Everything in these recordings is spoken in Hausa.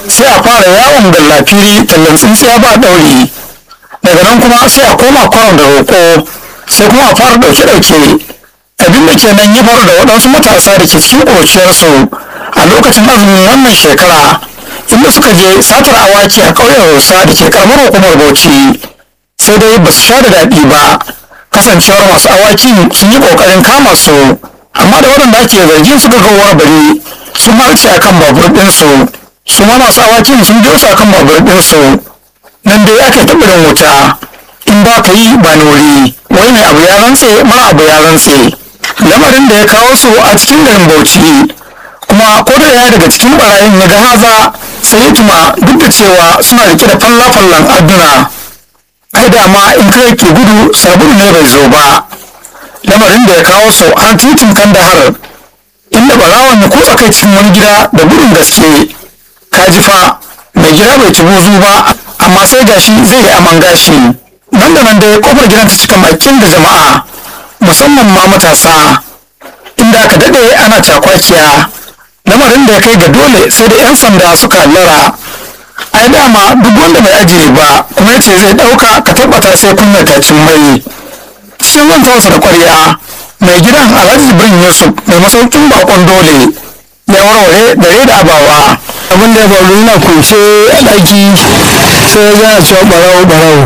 sai a fara yawon gallafiri tallan tsintsiya ba ɗauri daga nan kuma sai a koma kwaron da roƙo sai kuma a fara ɗauke-ɗauke abin da kenan ya faru da waɗansu matasa da ke cikin ƙuruciyarsu a lokacin azumin wannan shekara inda suka je satar awaki a ƙauyen rusa da ke karamar hukumar bauchi sai dai ba su sha da daɗi ba kasancewar masu awaki sun yi ƙoƙarin kama su amma da waɗanda ake zargin suka ga bari sun harce akan babur ɗinsu su ma masu awakin sun biyo su akan babur ɗinsu nan dai ake taɓirin wuta in ba ka yi ba nori wai mai abu ya rantse mara abu ya rantse lamarin da ya kawo su a cikin garin bauchi kuma ko da ya daga cikin barayin ya ga haza sai ya tuma duk da cewa suna rike da falla-fallan adduna ai dama in kai ke gudu sabulu ne bai zo ba lamarin da ya kawo su har titin kandahar inda barawon ya kutsa kai cikin wani gida da gudun gaske kaji fa mai gida bai ci buzu ba amma sai gashi zai yi aman gashi nan da nan dai kofar gidan ta cika makin da jama'a musamman ma matasa inda aka daɗe ana cakwakiya lamarin da ya kai ga dole sai da 'yan sanda suka lara ai dama duk wanda bai ajiye ba kuma ya ce zai ɗauka ka tabbata sai kunna tacin mai cikin zantarsa da ƙwarya mai gidan alhaji jibrin yusuf mai masaukin bakon dole ya warware dare da abawa abin da ya faru yana kunshe a ɗaki sai ya gana cewa ɓarawo ɓarawo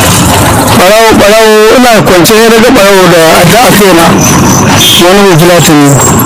ɓarawo ɓarawo ina kwance ya daga ɓarawo da adda a kaina wani mai filatin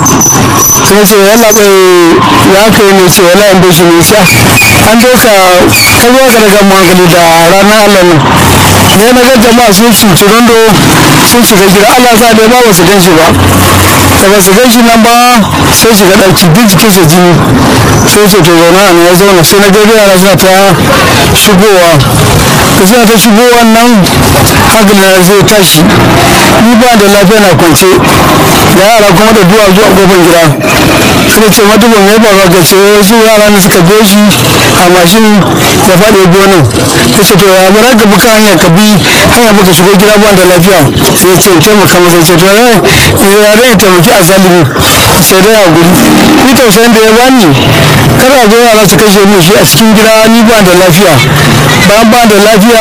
sai ce yalla bai ya kai ne ce wala an doshi ne sha an doka kan yi ka daga hankali da ranar allah nan ne na ga jama'a sun cuci rondo sun shiga gida allah sa dai ba su gan shi ba da ba su gan shi nan ba sai shiga ɗaki duk jikinsa jini sai ce to zauna a ya zauna sai na gaida yara suna ta shigowa da suna ta shigowa nan hankali na zai tashi ni ba da lafiya na kwance da yara kuma da duwa zuwa kofar gida suka ce maduban ya faru ga ce su yara ne suka biyo shi a mashin ya faɗi gonan ta ce to ya bara ka buka hanya ka bi hanya baka shigo gida ba da lafiya sai ce taimaka masa ce to ya zai taimaki a zalimi sai dai a guri ni tausayin da ya bani kada zo yara su kashe min shi a cikin gida ni ba da lafiya bayan ba da lafiya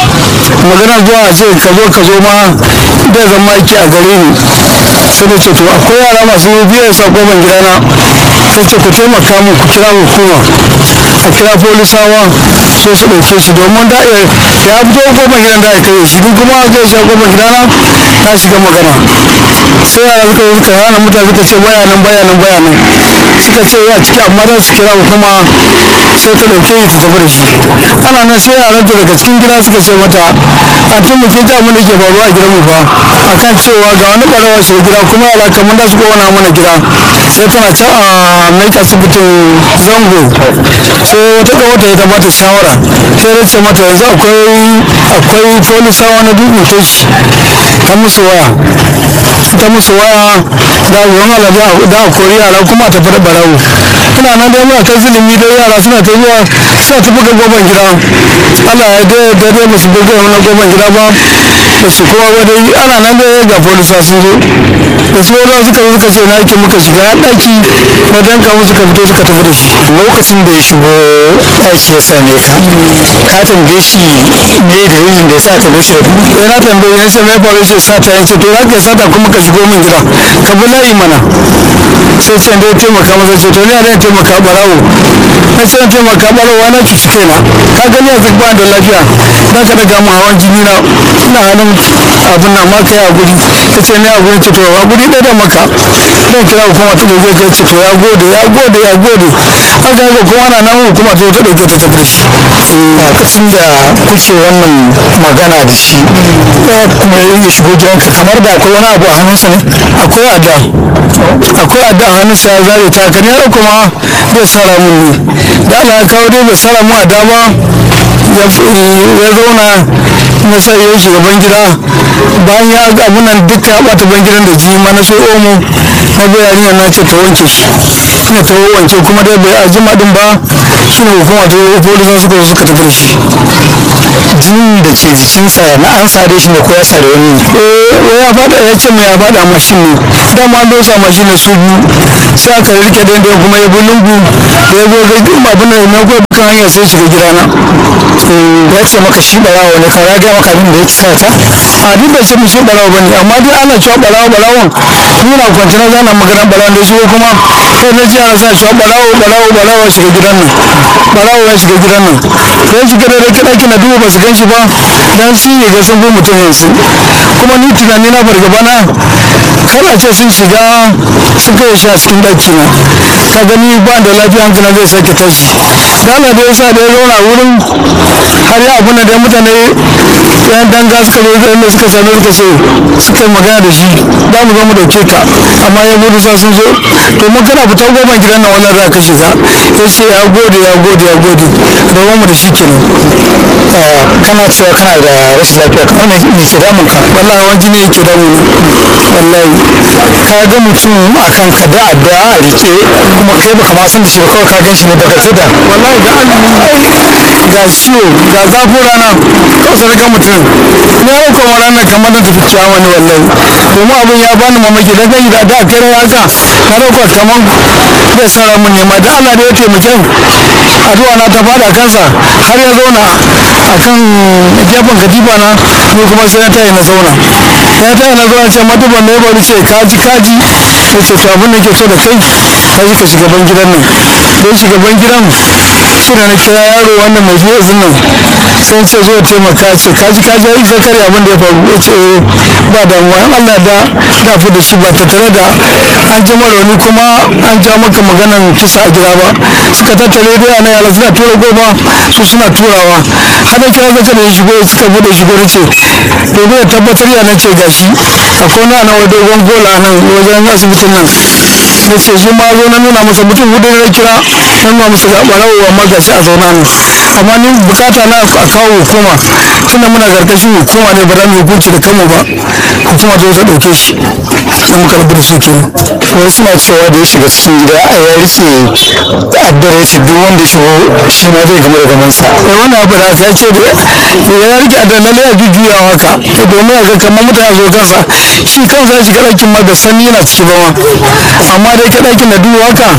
magana zuwa a ce ka zo ka zo ma da zama yake a gare ni sai da ce to akwai yara masu biyar sa kofar gidana sai ce ku taimaka mu ku kira hukuma a kira polisawa sai su ɗauke shi domin da ya fito kofar gidan da aka yi shi ni kuma zai sha kofar gidana ta shiga magana sai yara suka yi suka hana mutane suka ce bayanan bayanan bayanan suka ce ya ciki amma za su kira hukuma sai ta ɗauke shi ta tafi da shi ana nan sai yaran ta daga cikin gida suka ce mata a tun mutum ta mun da ke faruwa a gidan mu fa akan cewa ga wani ɓarawa shi gida kuma yara kamar da su kowane mana gida sai tana can a mai asibitin zango sai wata ga wata ita bata shawara sai da ce mata yanzu akwai akwai polisawa na dubin keshi ta musu waya ta musu waya da ruwan alade da a kori yara kuma ta fara barawo ina nan dai muna ta zulumi dai yara suna ta zuwa suna ta buga goban gida Allah ya dai da dai ba su buga wani goban gida ba da su kowa ba dai ana nan dai ga polisa sun zo da su wani suka zo suka ce na yake muka shiga ɗaki na danka musu ka fito suka tafi da shi lokacin da ya shigo ɗaki ya same ka ka tambaye shi me da yin da ya sa ka bashi da sai na tambaye ya ce mai faru ce sata ya ce to za ka sata kuma ka shigo min gida ka bi layi mana sai ce da ya taimaka masa ce to ni a da taimaka barawo na ce na taimaka barawo na cuci kaina ka gani yanzu ba da lafiya za ka daga mu hawan jini na ina hannun abin na ma kai a guri ta ce ni a guri ce to a guri ɗaya da maka zan kira hukuma ta ɗauke ka ce to ya gode ya gode ya gode haka haka kuma ana nan hukuma ta ta ɗauke ta tafi da shi lokacin da kuke wannan magana da shi kuma ya shigo gidanka kamar da akwai wani abu a hannunsa ne akwai adda akwai adda a hannunsa ya zare ta kan yaro kuma zai sara mun ne da Allah ya kawo dai bai sara mu adda ba ya zauna na sai ya shugaban gida bayan ya ga abunan duka ya bata ban gidan da ji ma na so omo na bai yarinya na ce ta wanke shi ina ta wanke kuma dai bai ajima din ba shine hukuma ta polisa suka zo suka tafi da shi jinin da ke jikinsa na an sare shi ne ko ya sare wani eh ya fada ya ce mai ya fada mashin ne dama an dosa mashin ne su biyu sai aka rike da yadda kuma ya bi lungu da ya zo ga girma abin da na kuwa kan hanyar sai shiga gidana ya ce maka shi barawo ne ka ya maka abin da ya sa ta a duk da ce mu shi barawo bane amma dai ana cewa barawo barawon muna kwanci na zana magana barawo da shi kuma sai na ji ana sa cewa barawo barawo barawo ya shiga gidan nan barawo ya shiga gidan nan sai shiga da rake ɗaki na duba ba su gan shi ba dan shi ne ga sun fi mutum yanzu kuma ni tunani na fargaba na kar a ce sun shiga sun kai shi a cikin ɗaki na ka gani ba da lafiya hankali zai sake tashi dala da yasa da ya zauna wurin har ya abu na da mutane yan danga suka zo da inda suka same suka ce suka yi magana da shi za mu zo mu dauke ka amma ya gudu sa sun zo to mun kana fita goma gidan nan wannan za ka shiga ya ce ya gode ya gode ya gode da mu da shi kenan kana cewa kana da rashin lafiya kamar me ke damun ka wallahi wani jini yake damu wallahi ka ga mutum a kan ka da addu'a a rike kuma kai baka ma san da shi ba kawai ka gan shi ne daga kida wallahi ga azumi ga ciwo ga zafin rana kawai sai ga mutum ne ya kuma ranar kamar na tafi ciyawa ne wallahi domin abin ya bani mamaki da gani da da kare haka na dauka kamar zai sara mun nema da Allah da ya taimake addu'a na ta fada kansa har ya zauna akan gefen katifa na ni kuma sai na tayi na zauna ya tayi na zauna ce matuban ne ba ce kaji kaji ya ce to abin da ke so da kai kaji ka shugaban gidan nan don shugaban gidan shi da na kira yaro wannan mai fiye nan sai ce zo taimaka ce kaji kaji ai ka kare abin da ya faru ya ce ba damuwa in Allah da da fi da shi ba ta tare da an ji rauni kuma an ja maka maganan kisa a gida ba suka tattare da yana yara suna tura goma su suna turawa har da kira zace da ya shigo suka bude shigo da ce domin ya tabbatar ya na ce gashi akwai na nan dogon gola nan wajen asibitin nan na ce shi ma zo na nuna masa mutum hudu na kira na nuna masa ga barawo amma gashi a zauna ne amma ni bukata na a kawo hukuma tunda muna karkashin hukuma ne ba za mu yi hukunci da kanmu ba hukuma ta zo ɗauke shi na muka rabu da shi kenan wani suna cewa da ya shiga cikin gida a ya rike addar ya ce duk wanda ya shigo shi ma zai gama da gamansa eh wannan abu da ya ce da ya rike da lalle a jujjuyawa haka domin a ga kamar mutane zo kansa shi kansa ya shiga ɗakin ma da sani yana ciki ba ma amma dai ka ɗakin da duhu haka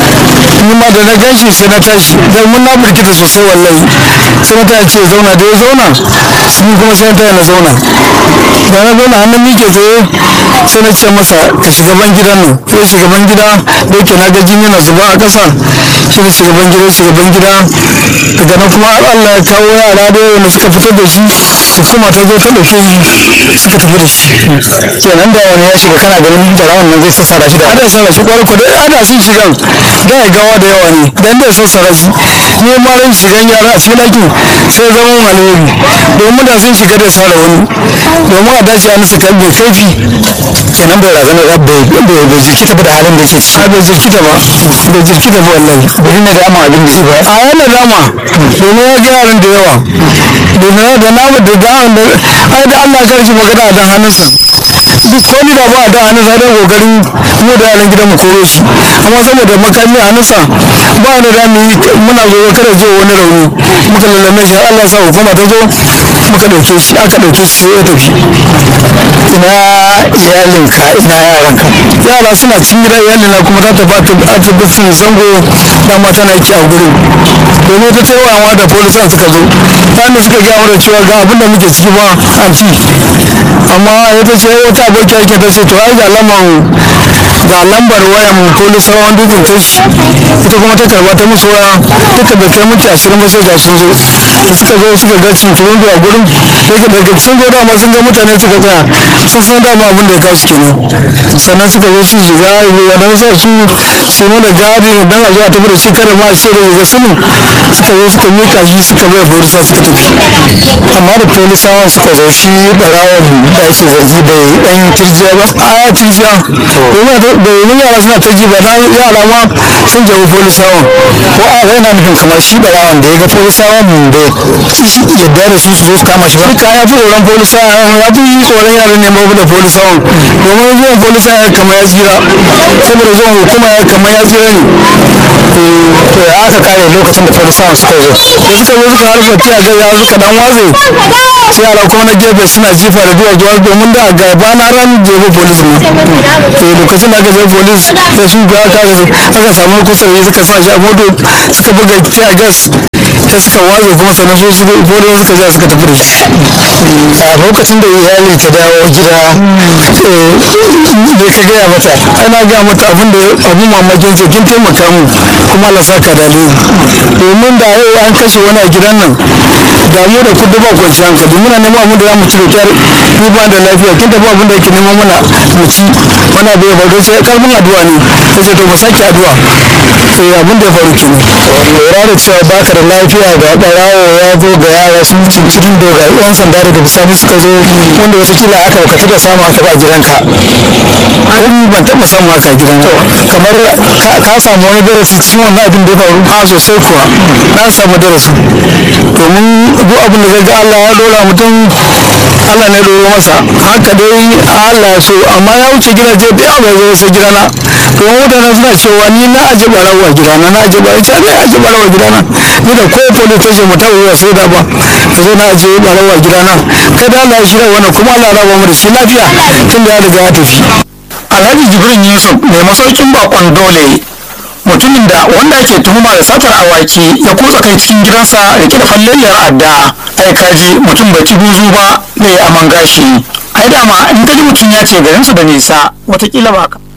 ni ma da na gan shi sai na tashi dan mun na burkita sosai wallahi sai na tashi ce zauna da ya zauna ni kuma sai na tashi na zauna da na zauna hannun mike tsaye sai na ce masa ka shiga ban gidan nan sai shugaban gida da yake na ga jini na zuba a ƙasa shi ne shugaban gida shugaban gida daga nan kuma har Allah ya kawo yara da yawa da suka fitar da shi hukuma ta zo ta ɗauke shi suka tafi da shi kenan da wani ya shiga kana ganin barawan nan zai sassara shi da ana sassara shi kwarai kwadai ana sun shigan da ya gawa da yawa ne dan da ya sassara shi ne ma ran shigan yara a cikin ɗakin sai zama mun alheri domin da sun shiga da sara wani domin a dace an su kalbe kaifi kenan bai razana da bai bai bai jirkita ba da halin da yake ciki a bai jirkita ba bai jirkita ba wallahi bai ne da ama abin da shi ba a yana dama domin ya ga yaran da yawa domin da namu da da ai da Allah ya karshi magana a dan hannunsa duk ko ni da ba a dan hannunsa dan kokarin mu da yaran gidan mu koro shi amma saboda makami a hannunsa ba da da mu yi muna zo kada je wani rauni muka lallame shi Allah ya sa hukuma ta zo muka dauke shi aka dauke shi sai ya tafi ina iyalinka ina yaranka yara suna cikin gida iyalina kuma ta tafi asibitin zango dama tana yake a gurin domin ta taiwawa da polisan suka zo bayan da suka gaya mana cewa ga abin da muke ciki ba anti amma ya ta ce wata aboki ake ta ce to ai ga laman ga lambar wayan polisawan dukkan ta shi ita kuma ta karba ta musu waya duka bai kai minti ashirin ba sai ga sun zo da suka zo suka ga cincirin a gurin daga daga sun zo dama sun ga mutane suka tsaya sun san dama abin da ya kawo su kenan sannan suka zo su shiga wadan sa su su mana gadi dan a zo a tafi da shi kada ma a ce da ga sunu suka zo suka mika shi suka bai polisa suka tafi amma da polisawan suka zo shi barawon da ake zargi bai dan kirjiya ba a ya tirjiya domin domin yara suna ta ji ba na yara ma sun jawo polisawan ko a yana nufin kamar shi barawan da ya ga polisawan mun da yadda da su su zo su kama shi ba duka ya fi tsoron polisawan ya fi tsoron yaran ne mabu da polisawan domin zuwan polisawan kamar ya tsira saboda zuwan hukuma ya kamar ya tsira ne to ya aka kare lokacin da polisawan suka zo da suka zo suka harba tiya ga yara suka dan watse sai yara kuma na gefe suna jifa da duwa duwa domin da gaba na ran jefe polis ma to lokacin da aka je polis da su ga aka aka samu kusa da suka sa shi a moto suka buga tiya gas ta suka watse kuma sannan su su polis suka ja suka tafi da shi a lokacin da iyali ta dawo gida me ka gaya mata ana ga mata abin da abin mamakin ce kin taimaka mu kuma Allah saka da alheri domin da yau an kashe wani a gidan nan da mu da kudu ba kwanci hankali muna neman abin da za mu ci da kyar ni ba da lafiya kin tafi abin da yake neman mana mu ci wani abu ya faru sai kalmin addu'a ne ta ce to mu sake addu'a sai abin da ya faru kenan lura da cewa baka da lafiya ga barawo ya zo ga yara sun cincirin da ga yan sanda daga bisani suka zo wanda watakila aka ka taɓa samu haka ba gidanka an ban taɓa samu haka a gidan kamar ka samu wani darasi cikin wannan abin da ya faru a sosai kuwa na samu darasi domin duk abin da ga Allah ya dora mutum Allah ne doro masa haka dai Allah ya so amma ya wuce gidaje da yawa bai zo gidana domin mutane suna cewa ni na aje barawo a gidana na aje barawo ce ne aje barawo a gidana ni da ko police station mu tawo ya sai da ba ka zo na aje barawo a gidana kai da Allah ya shirya wannan kuma Allah ya raba mu da shi lafiya tun da ya riga ya tafi alhaji jibrin yusuf mai masaukin bakon dole mutumin da wanda ake tuhuma da satar awaki ya kutsa kai cikin gidansa rike da falleliyar adda ai kaji mutum bai ci buzu ba da ya aman gashi ai dama in kaji mutum ya ce garinsu da nisa watakila ba ka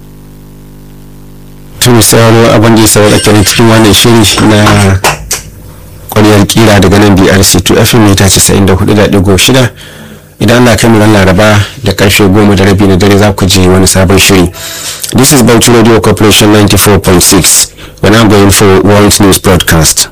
tun sauraro abin da ya saurara kenan cikin wannan shiri na kwaryar kira daga nan brc 2 fm mita 94.6 idan Allah kai mu ran laraba da karfe goma da rabi na dare za ku ji wani sabon shiri this is Bauchi radio corporation 94.6 when i'm going for world news broadcast